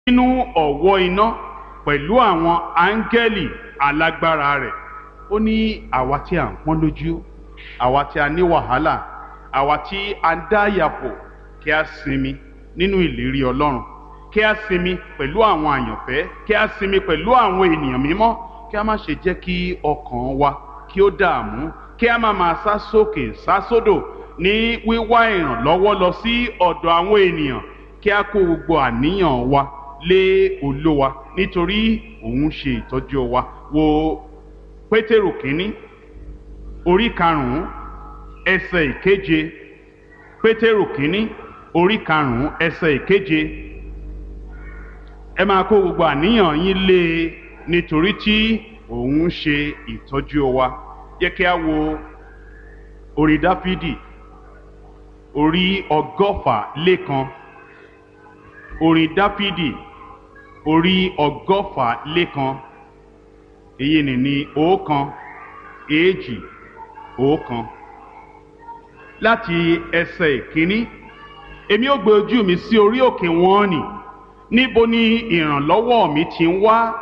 nínú ọ̀wọ́ iná pẹ̀lú àwọn áńgẹ́lì alágbára rẹ̀ ó ní àwa tí a ń pọ́n lójú àwa tí a ní wàhálà àwa tí a ń dá yàpọ̀ kí a sinmi nínú ìlérí ọlọ́run kí a sinmi pẹ̀lú àwọn àyànfẹ́ kí a sinmi pẹ̀lú àwọn ènìyàn mímọ́ kí a má ṣe jẹ́ kí ọkàn wa kí ó dààmú kí a má máa sá sókè sá sódò ní wíwá ìrànlọ́wọ́ lọ sí ọ̀dọ̀ àwọn ènìyàn kí a kó gbogbo àníyàn wa lé olówa nítorí òun ṣe ìtọ́jú wa wo pétérù kínní orí karùnún ẹsẹ̀ ìkeje pétérù kínní orí karùnún ẹsẹ̀ ìkeje ẹ máa kó gbogbo àníyàn yín lé e nítorí tí òun ṣe ìtọ́jú wa yẹ kí a wo orí dáfídì orí ọgọ́fà lẹ́kan orí dáfídì orí ọgọ́fà lẹ́kan èyí ni ní ọ̀kan èjì ọ̀kan láti ẹsẹ̀ ìkíní èmi ó gbé ojú mi sí orí òkè wọn nì níbo ni ìrànlọ́wọ́ mi ti ń wá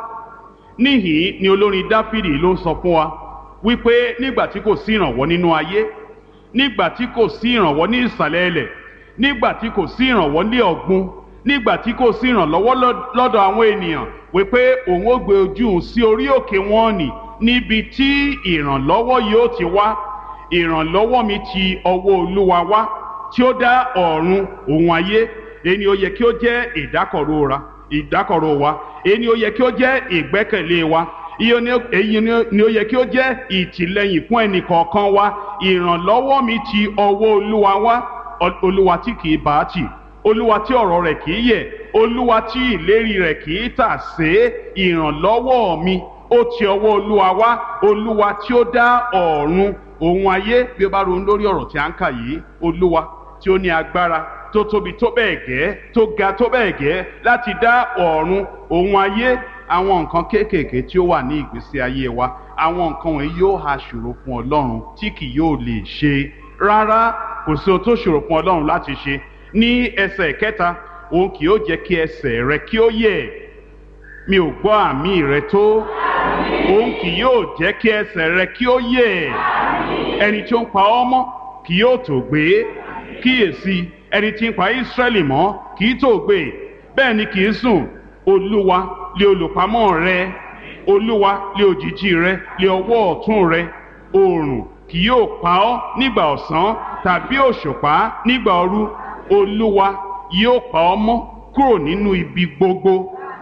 níhìn ni olórin dáfídì ló ń sọ fún wa wípé nígbà tí kò sí ìrànwọ́ nínú ayé nígbà tí kò sí ìrànwọ́ ní ìsàlẹ̀ ilẹ̀ nígbà tí kò sí ìrànwọ́ ní ọ̀gbun nígbà tí kò sí ìrànlọ́wọ́ lọ́dọ̀ àwọn ènìyàn wípé òun ó gbé ojú òun sí orí òkè wọn nì níbi tí ìrànlọ́wọ́ yóò ti wá ìrànlọ́wọ́ mi ti ọwọ́ olúwa wá tí ó dá ọ̀run òun ayé èyí ó yẹ kí ó jẹ́ ìdákọ̀ró ra ìdákọ̀ró wa èyí ó yẹ kí ó jẹ́ ìgbẹ́kẹ̀lé wa èyí ni ó yẹ kí ó jẹ́ ìtìlẹ́yìn fún ẹnì kọ̀ọ̀kan wa ìrànlọ́wọ́ mi ti ọwọ́ olúwa wá olúwa tí kì í bá a tì olúwa tí ọ̀rọ̀ rẹ̀ kì í yẹ̀ olúwa tí ìlérí rẹ̀ kì í tà sé ìrànlọ́wọ́ mi ó ti ọwọ́ olúwa wá olúwa tí ó dá ọ̀run òun ayé bí ó bá ronú lórí ọ̀rọ̀ tí a ń kà yìí olúwa tí ó ní agbára tó tóbi tó bẹ́ẹ̀ gẹ́ tó ga tó bẹ́ẹ̀ gẹ́ láti dá ọ̀run òun ayé àwọn nǹkan kéékèèké tí ó wà ní ìgbésí ayé wa àwọn nǹkan wọ̀nyí yóò ha ṣòro fún ọlọ́run tí kì yóò lè ṣe rárá kò sí ohun tó ṣòro fún ọlọ́run láti ṣe ní ẹsẹ̀ kẹta òun kì yóò jẹ́ kí ẹsẹ̀ rẹ kí ó yẹ̀ mi ò gbọ́ àmì rẹ tó òun kì yóò jẹ́ kí ẹsẹ̀ rẹ kí ó yẹ̀ ẹni tí ó ń pa ọ́ mọ́ kì yóò tó gbé kíyèsí ẹni tí ń pa Ísírẹ́lì mọ́ kì í tó gbé bẹ́ẹ̀ ni kì í sùn olúwa lé olùpamọ́ rẹ olúwa lé òjìji rẹ lé ọwọ́ ọ̀tún rẹ oòrùn kì yóò pa ọ́ nígbà ọ̀sán tàbí òṣùpá nígbà òru olúwa yóò pa ọ́ mọ́ kúrò nínú ibi gbogbo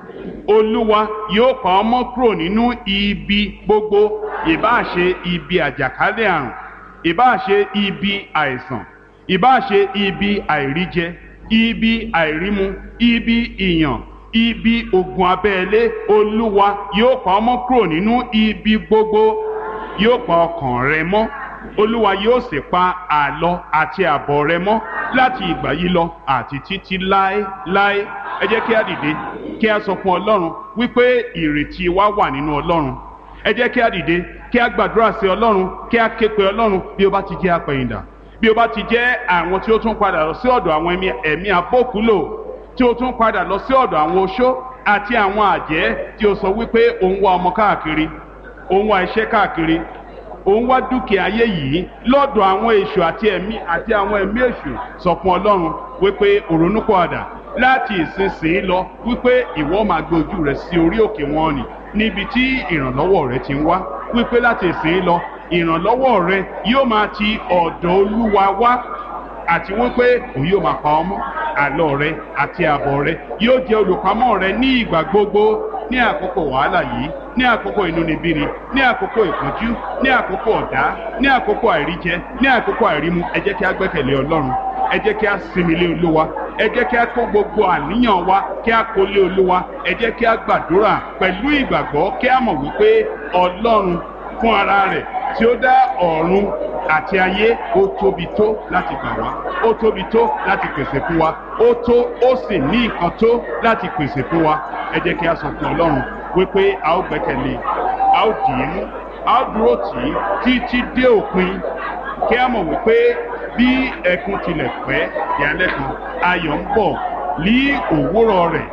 olúwa yóò pa ọ́ mọ́ kúrò nínú ibi gbogbo ìbáà ṣe ibi àjàkálẹ̀ àrùn ìbáà ṣe ibi àìsàn ìbáà ṣe ibi àìríjẹ ibi àìrímu ibi ìyàn ibi ogun abẹ́lé olúwa yóò pa ọ́ mọ́ kúrò nínú ibi gbogbo yóò pa ọkàn rẹ mọ́ olúwa yóò sì pa àlọ àti àbọ̀ rẹ mọ́ láti ìgbà yìí lọ àti títí láéláé ẹ jẹ́ kí a dìde kí a sọ fún ọlọ́run wípé ìrètí wa wà nínú ọlọ́run ẹ jẹ́ kí a dìde kí a gbàdúrà sí ọlọ́run kí a ké pe ọlọ́run bí ó bá ti jẹ́ apẹ̀yìndà bí ó bá ti jẹ́ àwọn tí ó tún padà lọ sí ọ̀dọ̀ àwọn ẹ̀mí abókúlò tí ó tún padà lọ sí ọ̀dọ̀ àwọn oṣó àti àwọn àjẹ́ tí ó sọ wípé òun wá ọmọ káàkiri òun wá iṣẹ́ káàkiri òun wá dúkìá ayé yìí lọ́dọ̀ àwọn èṣù àti ẹ̀mí àti àwọn ẹ̀mí èṣù sọ fún ọlọ́run wípé òrónúpọ̀àdà láti ìsinsìnyí lọ wípé ìwọ máa gbé ojú rẹ sí orí òkè wọn nì níbi tí ìrànlọ́wọ́ rẹ ti ń wá wípé láti ìsinsìnyí lọ ìrànlọ́wọ́ rẹ yóò máa ti ọ̀dọ̀ olúwa wá àti wípé òun yóò máa pa ọmọ àlọ rẹ àti àbọ̀ rẹ yóò jẹ́ olùpamọ́ rẹ ní ìgbà gbogbo ní àkókò wàhálà yìí ní àkókò inúnibíni ní àkókò ìpọ́njú ní àkókò ọ̀dá ní àkókò àìríjẹ ní àkókò àìrímu ẹ jẹ́ kí a gbẹ́kẹ̀lé ọlọ́run ẹ jẹ́ kí a sinmi lé olúwa ẹ jẹ́ kí a kó gbogbo àníyàn wa kí a kó lé olúwa ẹ jẹ́ kí a gbàdúrà pẹ̀lú ìgbàgbọ́ kí a mọ̀ wípé ọlọ́run fún ara rẹ̀ tí ó dá ọ̀run àti ayé ó tóbi tó láti gbà wá ó tóbi tó láti pèsè fún wa ó tó ó sì ní nǹkan tó láti pèsè fún wa ẹ jẹ́ kí a sọ fún ọlọ́run wípé a ó gbẹ́kẹ̀lé a ó dì í mú a ó dúró tì í títí dé òpin kí a mọ̀ wípé bí ẹkún tilẹ̀ pẹ́ ìyálẹ́ kan ayọ̀ ń bọ̀ ní òwúrọ̀ rẹ̀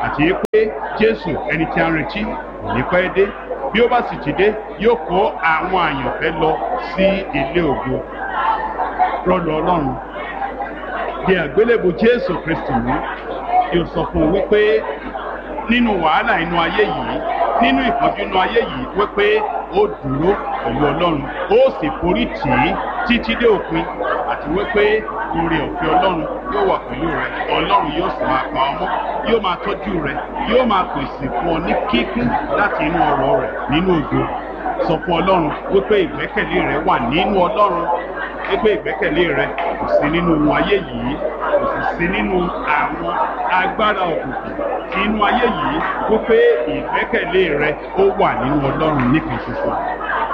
àti pé jésù ẹni tí a ń retí kò ní pẹ́ dé bí ó bá sì ti dé yóò kó àwọn àyànfẹ́ lọ sí ilé ògo rọlù ọlọ́run di àgbélébù jésù kristi mú yóò sọ fún un wípé nínú wàhálà inú ayé yìí nínú ìpọ́njú inú ayé yìí wípé ó dúró pẹ̀lú ọlọ́run ó sì forí tì í títí dé òpin àti wípé oore ọ̀fẹ́ ọlọ́run yóò wà pẹ̀lú rẹ ọlọ́run yóò sì máa pa ọmọ yóò máa tọ́jú rẹ yóò máa pèsè fún ọ ní kíkún láti inú ọrọ̀ rẹ nínú ògo sọ fún ọlọ́run wípé ìgbẹ́kẹ̀lé rẹ wà nínú ọlọ́run wípé ìgbẹ́kẹ̀lé rẹ kò sí nínú ohun ayé yìí kò sì sí nínú àwọn agbára òkùnkùn tí inú ayé yìí wípé ìgbẹ́kẹ̀lé rẹ ó wà nínú ọlọ́run nìkan ṣoṣo